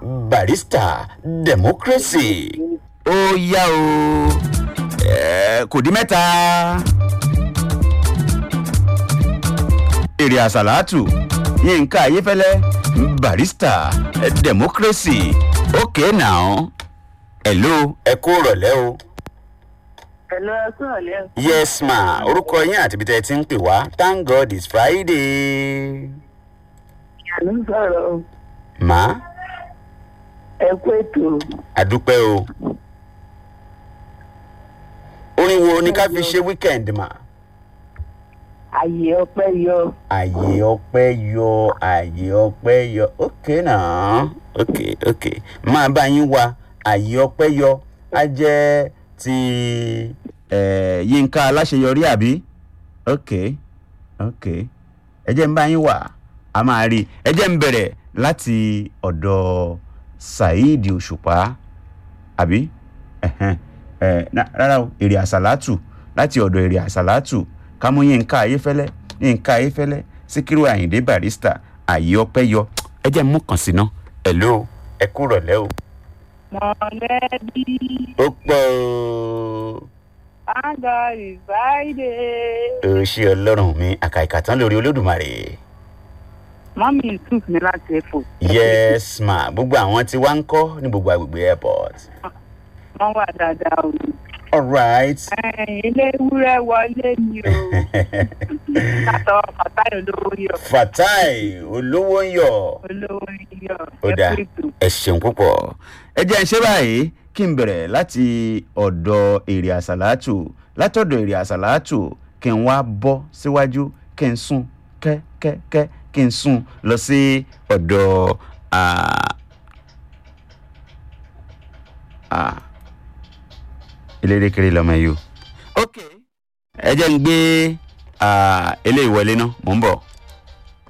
barista democracy ó yá o Eh, kò dín mẹ́ta èrè àsàlátù yínká ayéfẹ́lẹ́ barista democracy okay now hello ẹ kú rọ̀lẹ́ o. Hello, ẹ kúrò lẹ́ yes ma orúkọ yín àti ibi tẹ́ ẹ ti ń pè wá thank god it's friday. ìyàlú sọ̀rọ̀ o. ma ẹ kú ètò àdúpẹ́ o. orin wo ni ká fi ṣe weekend ma. àyè ọpẹ́ yọ àyè ọpẹ́ yọ àyè ọpẹ́ yọ ok náà ok ok máa bá yín wá àyè ọpẹ́ yọ á jẹ́ ti eh, yínká aláṣeyọrí àbí ok ok ẹ jẹ́ ń bá yín wá a máa rí i ẹ jẹ́ ń bẹ̀rẹ̀ láti ọ̀dọ̀ saheed òṣùpá àbí ẹ̀hẹ́n, ẹ̀, na- rárá o èrè àsàlátù láti ọ̀dọ̀ èrè àsàlátù kámú yínká ayéfẹ́lẹ́ yínká ayéfẹ́lẹ́ síkírù àyìndé barista àyè ọpẹ́ yọ ẹ jẹ́ ń mú kàn sí ná ẹ̀ló ẹ kú rọ̀lẹ́ o. mọ̀lẹ́bí ó pọ̀ o. àgọ́ ìbáìdè. ó ṣe ọlọ́run mi àkàìkà tán lórí olódùmarè. mọ́mí yusuf ní láti ẹ̀fọ́. yes ma gbogbo àwọn tí wá ń kọ́ ní gbogbo agbègbè airport. wọ́n wà dáadáa o. alright. Ẹ̀yin, ilé ewúrẹ́ wọlé ni o. látọ̀ fàtáyọ̀ olówó yọ. fatai olówó ń yọ. olówó yọ. ó dáa ẹ ṣeun púpọ̀. ẹ jẹ́ ń ṣe báyìí kí n bẹ̀rẹ̀ láti ọ̀dọ̀ èrè àsàlátù látọ̀dọ̀ èrè àsàlátù kí n wá bọ́ síwájú kí n sún kẹ́kẹ́kẹ́ kí n sún lọ sí ọ̀dọ̀ ah, ah, eléré kiri lọmọ yìí o. ok ẹ jẹ́ ń gbé ah, eléyìí wọlé náà mò ń bọ̀.